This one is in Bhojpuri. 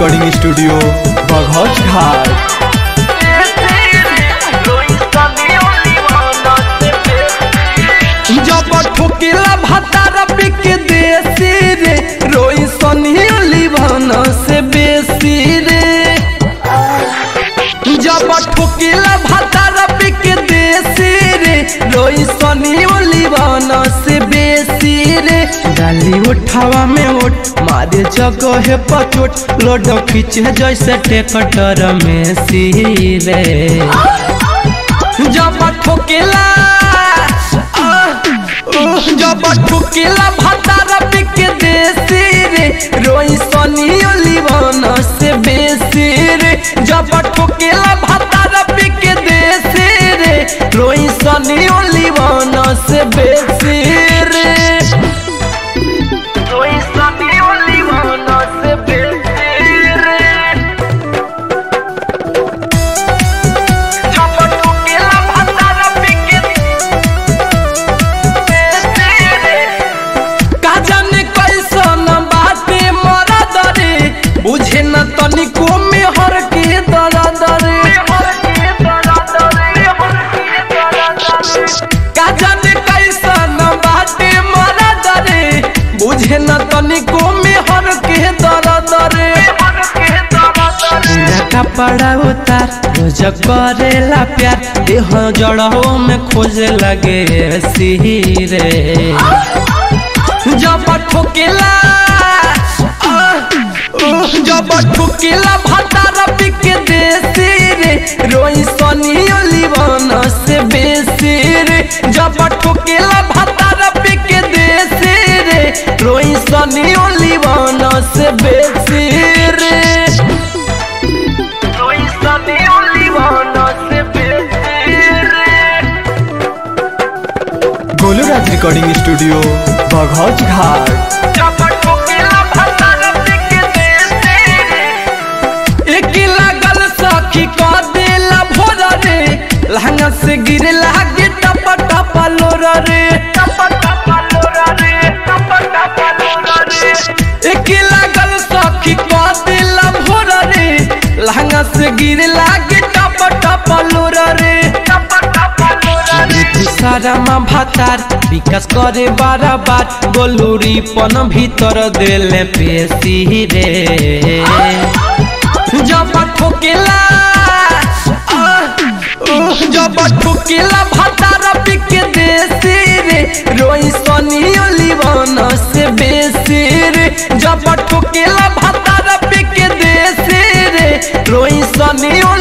रिकॉर्डिंग स्टूडियो बघौच घाट जब ठोकेला भातार बिक देसी रे रोई सनी भन से बेसी रे जब ठोकेला भातार बिक देसी रे रोई सनी भन से बेसी रे डाली उठावा में उठ मारे जगह पचोट लोड खींचे जैसे टेकटर में सी रे जब ठोकेला जब ठुकेला भातार बिक देसी रे रोई सनी लिवन से बेसी रे जब ठुकेला भातार बिक देसी रे रोई सनी लिवन से बेसी रे रोई सनी लिवन से बेसी रे जब ठुकेला भातार बिक का जाने कैसन बाटे मरा दरे बुझे न तनिको में हर के दरा दरे का जाने कैसन बाटे मरा दरे बुझे न तनिको में हर के दरा दरे पूरा कपड़ा उतार रोज करेला प्यार देह जड़ों में खोजे लगे सिरे जब ठोकेला जब ठोकेला भातार बिक देसी रे रोई सनी लिवन से बेसी रे जब ठोकेला भातार बिक देसी रे रोई सनी लिवन से बेसी रे रोई सनी लिवन से बेसी रे गोलू राज रिकॉर्डिंग स्टूडियो बघौच घाट एक लागल सखी क देला भोर रे लहंगा से गिरे लागे टप टप लोर रे एक लागल सखी क देला भोर रे लहंगा से गिरे लागे टप टप लोर रे सारा मा भातार विकास करे बारा बार गोलूरी पन भीतर देले पेशी रे जब ठोकेला जब ठोकेला भातार बिक देसी रे रोई सनी लिवन से बेसी रे जब ठोकेला भातार बिक देसी रे रोई सनी